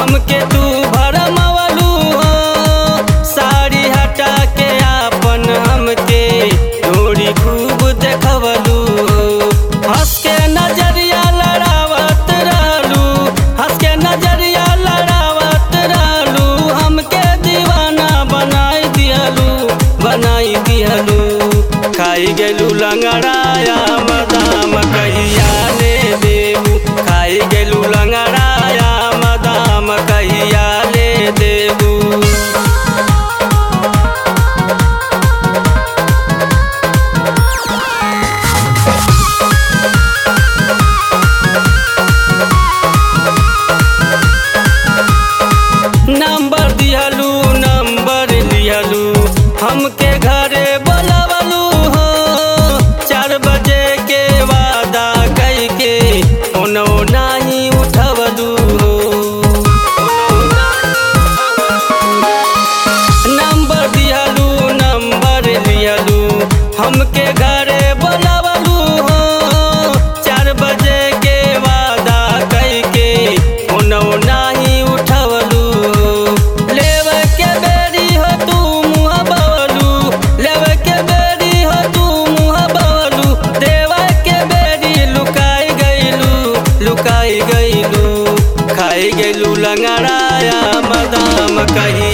हमके तू भरमवलू हो साड़ी हटा के आपन हमके डोरी खूब देखवलू हो हंस के नजरिया लड़ावत रहलू हंस के नजरिया लड़ावत रहलू हमके दीवाना बनाई दिहलू बनाई दिहलू खाई गेलू लंगड़ाया मदाम कहिया ले देबू खाई गेलू लंगड़ाया मदाम कहिया ले देबू नंबर दिहलू नंबर लिहलू हमके घरे बोलवलू हो चार बजे के वादा कई के ओनो नाही उठवलू हो नंबर दिहलू नंबर लिहलू हमके घरे बोलवलू हो चार बजे के वादा कई के ओनो नाही उठवलू हो लेवे के बेरी हो तू मुँह बवलू लेवे के बेरी हो तू मुँह बवलू देवे के बेरी लुकाई गईलू लुकाई गईलू खाई गईलू लंगड़ाया मदाम कही